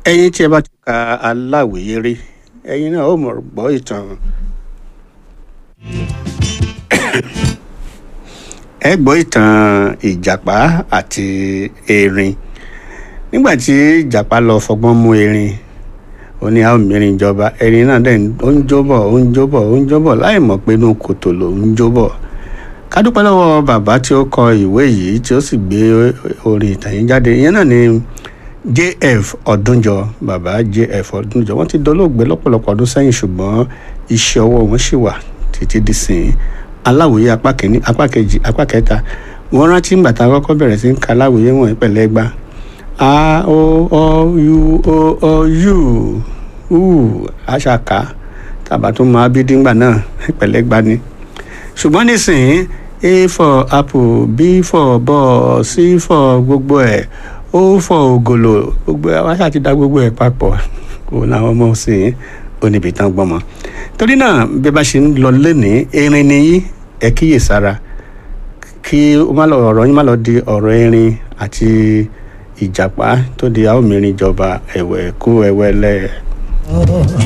ẹ̀yin tí ẹ bá ti ka aláwìyé rí ẹ̀yin náà ó mọ̀ gbọ́ ìtàn ẹ gbọ́ ìtàn ìjàpá àti erin nígbà tí ìjàpá lọ fọgbọ́n mú erin ó ní àwọn mìíràn ìjọba erin náà dẹ̀ ó ń jóbọ̀ ó ń jóbọ̀ ó ń jóbọ̀ láì mọ̀ pé inú kòtò ló ń jóbọ̀ ká dúpẹ́ lọ́wọ́ bàbá tí ó kọ ìwé yìí tí ó sì gbé orin ìtàn yìí jáde ìyẹn náà ni jf ọdúnjọ bàbá jf ọdúnjọ wọ́n ti dolóògbé lọ́pọ̀lọpọ̀ ọdún sẹ́yìn ṣùgbọ́n iṣẹ́ ọwọ́ wọn ṣì wà títí dísìn aláwòye apá kìíní apá kejì apá kẹta wọ́n rántí ìgbà tá a kọ́kọ́ bẹ̀rẹ̀ sí ń ka aláwòye wọn pẹ̀lẹ́ gbá a o o u o o u u aṣàkà tàbá tó máa bí díngbà náà pẹ̀lẹ́ gbá ni ṣùgbọ́n nísìnyí a for apple b for ball c for gbogbo ẹ̀ o for ògòlò gbogbo ẹ̀ wá ṣáà ti dá gbogbo ẹ̀ papọ̀ òun làwọn ọmọ sìn ó níbi tán gbọ́mọ torí náà bí bá ṣe ń lọ lónìí erin nìyí ẹ kíyèsára kí ọ̀rọ̀ yín má lọ di ọ̀rọ̀ erin àti ìjàpá tó di àwọn mìíràn ìjọba ẹ̀wẹ̀ kú ẹ̀wẹ̀ lẹ́ẹ̀.